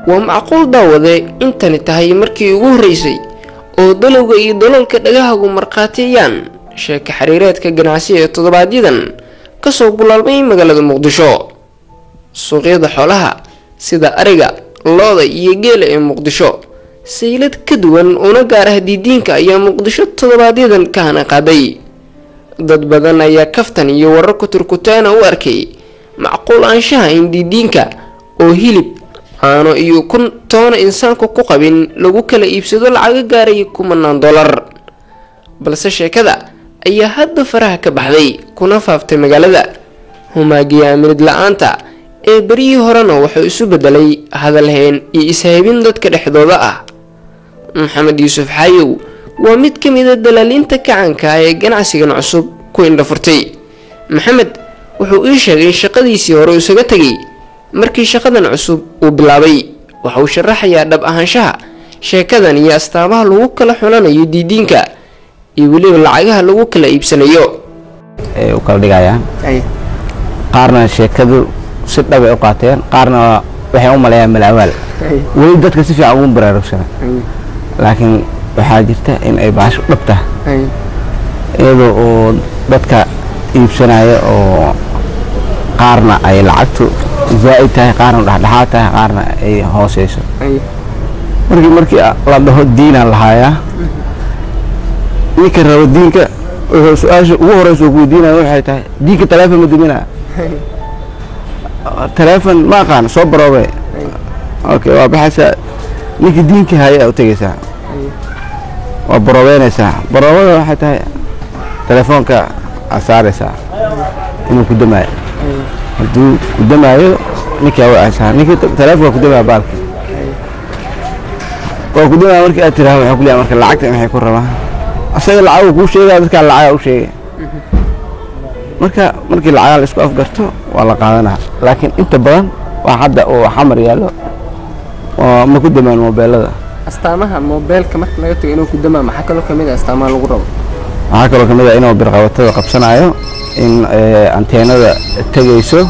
waa macquul daawade intani tahay markii ugu horreysay oo dalowga iyo daloolka dhagahagu markhaatiyayaan sheeka xiriireedka ganacsi ee toddobaadyadan kasoo bulaalmay magaalada muqdisho suuqyada xoolaha sida ariga looda iyo geela ee muqdisho saylad ka duwan una gaar ah diidiinka ayaa muqdisho toddobaadyadan ka hana qaaday dad badan ayaa kaftan iyo warar kuturkutaana u arkay macquul aanshaha in diidiinka oo hilib caano iyo kun toona insaanku ku qabin lagu kala iibsado lacaga gaaraya kumanaan dollar balse sheekada ayaa hadda faraha ka baxday kuna faaftay magaalada humaagiya aaminid la-aanta ee beryihii horena wuxuu isu bedelay hadalheen iyo ishaybin dadka dhexdooda ah maxamed yuusuf xaayow waa mid ka mid a dalaaliinta kacanka ee ganacsigan cusub ku indhafurtay maxamed wuxuu ii sheegay shaqadiisii hore isaga tegay markii shaqadan cusub uu bilaabay waxa uu sharaxayaa dhab ahaanshaha sheekadan iyo astaamaha lagu kala xulanayo diidiinka iyo weliba lacagaha lagu kala iibsanayo ay u kala dhigayaan qaarna sheekadu si dhabay u qaateen qaarna waxay u maleeyaan malawaal weli dadka si fiican ugu baraarugsana laakiin waxaa jirta in ay baasho dhab tahay iyadoo oo dadka iibsanaya oo qaarna ay lacagtu zaa'id tahay qaarna dhexdhexaad tahay qaarna ay hooseyso markii markii la dhaho diinaan lahaayaa ninka rabo diinka wuxuu su-aasha ugu horeysa uu kuweydiinaya waxay tahay diinka taleefon ma duminaa taleefon ma aqaan soo baroobe okay waa baxaysaa ninkii diinka haya u tegeysaa waa baroobeynaysaa baroobada waxay tahay telefoonka aad saaraysaa inuu ku damaayo hadduu ku damaayo ninkii aa wacaysaa ninkii telefonka ku damaya baalki waa ku damaya markii aad tiraha waxaa ku leeyahay marka lacagta maxay ku rabaa asaga lacagu kuu sheegaya dadkaa lacagaa u sheegay marka markii lacagaa la isku afgarto waa la qaadanaa laakiin inta badan waa hadda oo xamar yaallo ma ku damaan mobeelada astaamaha moobeelka marka laga tago inuu ku damaa maxaa kaloo kamid ah astaamaha lagu rabo waxaa kaloo kamid ah inuu birqabatada qabsanayo in anteenada tegayso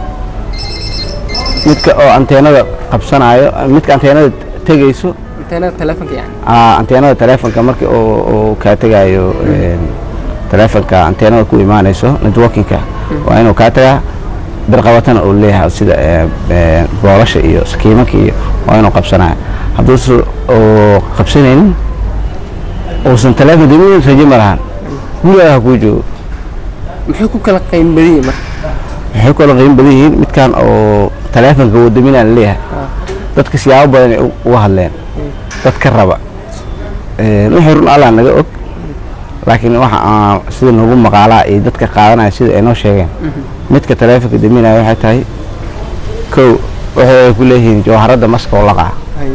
midka oo anteenada qabsanayo midka anteenada tegayso anteenada telefonka yani anteenada telefonka marka oo kaa tegayo telefonka anteenada ku imaanayso networkinka waa inuu kaa tagaa birqabatana uu leeyahay sida boolasha iyo sakiimanka iyo waa inuu qabsanayo hadduusa oo qabsanaynin uusan teleefon damin rajo ma lahan gurigaa ha kuu joogo maxay ku kala qiim badan yihiin marka waxay kala qiim badan yihiin midkan oo teleefonka wadaminaa la leeyahay dadka siyaabo badan ay uga hadleen dad ka raba wixii run allah naga og laakiin waxa aan sida nagu maqaalaa iyo dadka qaadanaya sida ay noo sheegeen midka teleefonka daminaya waxay tahay kow waxay ku leeyihiin jawharadda maska oo laqaa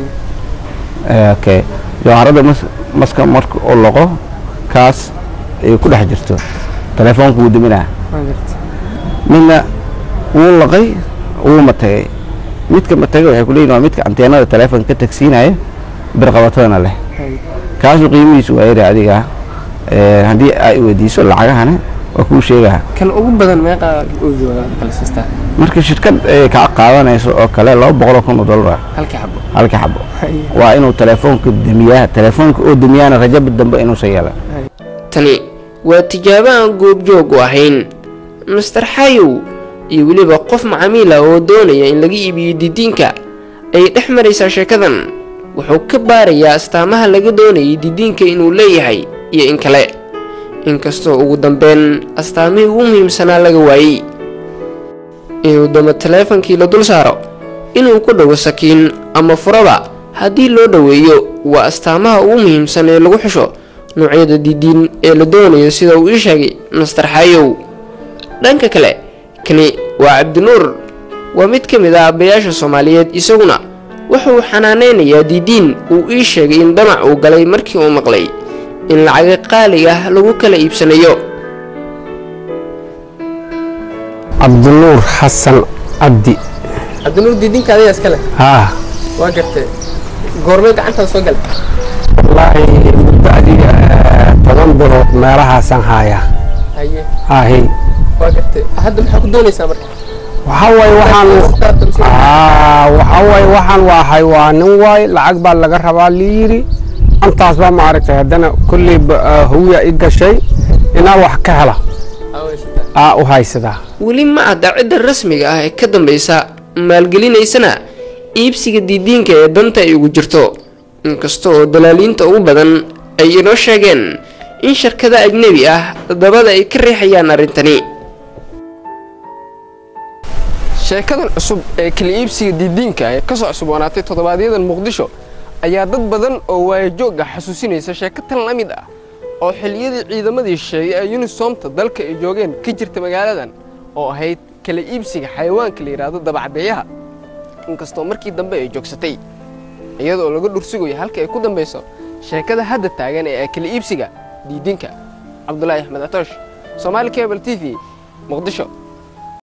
okay jawharadda mas maska marka uu laqo kaas ay ku dhex jirto telefoonka wuu daminaa midna wuu laqay wuu matagay midka matagay waxay ku leeyihin waa midka anteenada telefoonka ka tagsiinaya birqabatadana leh kaasu qiimihiisu waa yari adiga haddii ay weydiiso lacagahana waa kuu sheegaha kan ugu badan meeqa oogooda kala siistaa marka shirkad ay kaa qaadanayso oo kale laba boqoloo kun oo dollar halkii xabo halka xabo waa inuu telefoonka damiyaa telefoonka oo damiyaana rajaba dambe inuusan yeelan tani waa tijaabo aan goobjoog u ahayn master xayow iyo weliba qof macaamiil ah oo doonaya in laga iibiyo didiinka ay dhex maraysaa sheekadan wuxuu ka baarayaa astaamaha laga doonayay didiinka inuu leeyahay iyo in kale inkastoo ugu dambeyn astaamihii ugu muhiimsanaa laga waayey inuu damo teleefonkii la dul saaro inuu ku dhago sakiin ama furaba haddii loo dhoweeyo waa astaamaha ugu muhiimsan ee lagu xusho noocyada didiin ee la doonayo sida uu ii sheegay master xayow dhanka kale kani waa cabdinuur waa mid ka mid ah aabbayaasha soomaaliyeed isaguna wuxuu xanaanaynayaa didiin uu ii sheegay in damac uu galay markii uu maqlay in lacaga qaali ah lagu kala iibsanayo cabdinuur xasan cabdi cabdinuur didiinka adiga iskale haa waa gartee goormee gacantaada soo galay wallaahi muddo adiga toban bilood meelahaasaan haayaa haye haahi waa gartee hadda maxaa ku doonaysaa marka waxaa waaye waxaan Aa, waxaa waaye waxaan waa xaywaanin waay lacag baa laga rabaa liyiri antaas baa maaragtay haddana kolley hawiya i gashay inaa wax ka hela aa u haysadaa weli ma cadda cidda rasmiga ah ee ka dambaysa maalgelinaysana iibsiga diidiinka ee danta ay ugu jirto inkasta oo dalaaliinta ugu badan ay inoo sheegeen in shirkada ajnebi ah dabada ay ka riixayaan arrintani sheekadan cusub ee kala iibsiga diidiinka ee kasoo cusuboonaatay toddobaadyada muqdisho ayaa dad badan oo waayajoogga xasuusinaysa sheeko tan la mid ah oo xilliyadii ciidamadii shisheeye ee yunisoomta dalka ay joogeen ka jirta magaaladan oo ahayd kala iibsiga xayawaanka la yidhaahdo dabacdeeyaha inkastoo markii dambe ay joogsatay iyadoo laga dhursugayo halka ay ku dambayso sheekada hadda taagan ee kala iibsiga diidinka cabdulaahi axmed atoosh soomaali cable t v muqdisho